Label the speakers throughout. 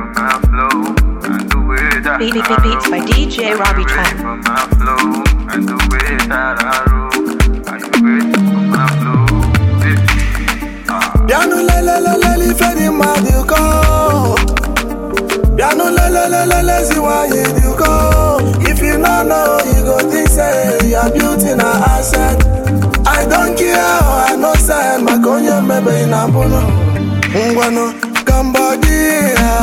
Speaker 1: from my flow and the way that
Speaker 2: Beat, beat,
Speaker 1: I
Speaker 2: beat, beats by
Speaker 1: roll.
Speaker 2: DJ
Speaker 1: Are you
Speaker 2: Robbie
Speaker 1: ready
Speaker 2: Tran.
Speaker 1: for my flow and the way that I roll? Are you ready for my flow? Yeah. Ah.
Speaker 3: Piano le le le le li fe di ma di ko. Piano le le le le le si wa ye di ko. If you no know, you go think say your beauty na asset. I don't care how I know say makonyo mebe ina bono. Ngwano Cambodia.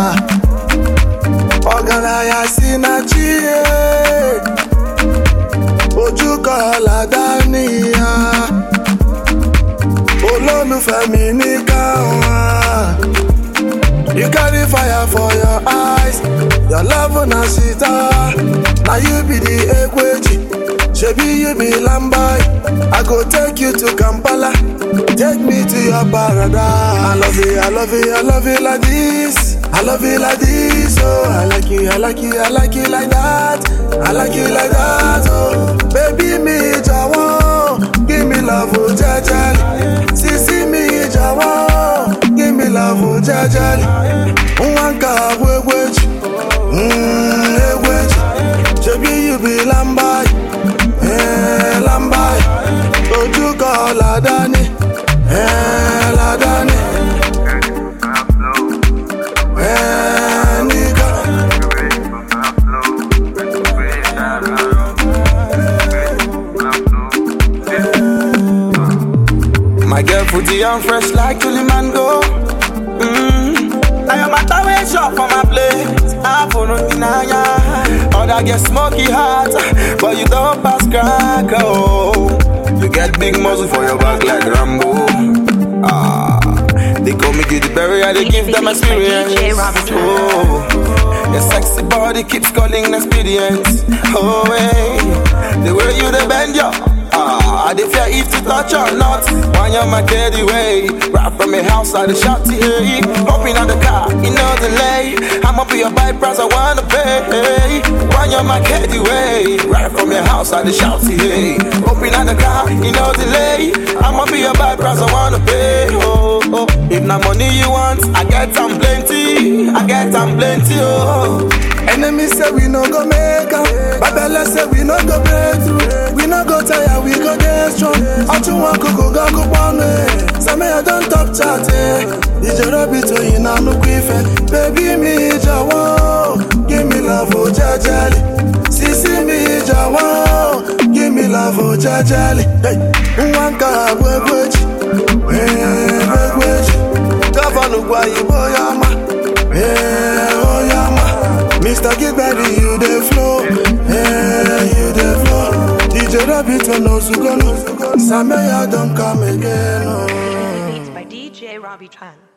Speaker 3: Ọgaranya si na chi ye. Ojú kọ̀ọ̀lá dání ya. olólùfẹ́ mi ní káwọn. You carry fire for your eyes, your love na sita. Na you be the ekweji, shebi you be lambai. I go take you to Kampala, take me to your paradise. I love you, I love you, I love you like this. I love you like this, oh. I like you, I like you, I like you like that. I like you like that, oh. Baby mi jọ̀wọ́, give me love, oh, jẹ́jẹ́rì. Sisi mi jọ̀wọ́, give me love, oh, jẹ́jẹ́rì. Nwa nke a bụ egwu eji, mm, egwu eji. Shebi you be lambai, eh, lambai. Ojú kan ọ̀la dání, eh, la dání,
Speaker 1: Ready for my flow.
Speaker 3: eh, nìkan.
Speaker 1: You ready for my flow and the way that I roll? Ready for my flow? Yeah.
Speaker 3: My girl footy and fresh like Kilimango. Mm. Now your matter way shop for my plate. I for no deny Other get smoky heart, but you don't pass crack. Oh, you get big muscle for your back like Rambo. Ah, they call me Judy Berry, I they give them experience.
Speaker 2: DJ Robbie Tran.
Speaker 3: Oh, your sexy body keeps calling experience. Oh, hey, the way you they bend your Ah, I dey fear if to touch or not. When you're my daddy way, right from your house, I dey shout to hey. Hopping on the car, you know delay. I'ma be your bike price, I wanna pay. When you're my daddy way, right from your house, I dey shout to hey. Hopping on the car, you know delay. I'ma be your bike price, I wanna pay. Oh, oh. If na money you want, I get some plenty. I get some plenty. Oh. Enemy say we no go make am, Babele say we no go break through. We no go tire, we go get strong. Ọtún wọn kòkò gan kó pọ́nù ẹ̀. Sẹ́mi I don top chat ẹ̀. Ìjọba bí tòyìn náà ló kú ìfẹ́. Bébí mi jọ̀wọ́, give me love o jẹ́jẹ́lì. Sísí mi jọ̀wọ́, give me love o jẹ́jẹ́lì. Nwa nka abụ egwu eji, egwu eji. Gọvanọ gwa Igbo ya ma, eh, oh ya ma. Mr. Gilberty, you dey flow, eh, you dey flow. DJ Rabbit on Ozugono, Sameya don come again. Oh.
Speaker 2: Beats by DJ Robbie Tran.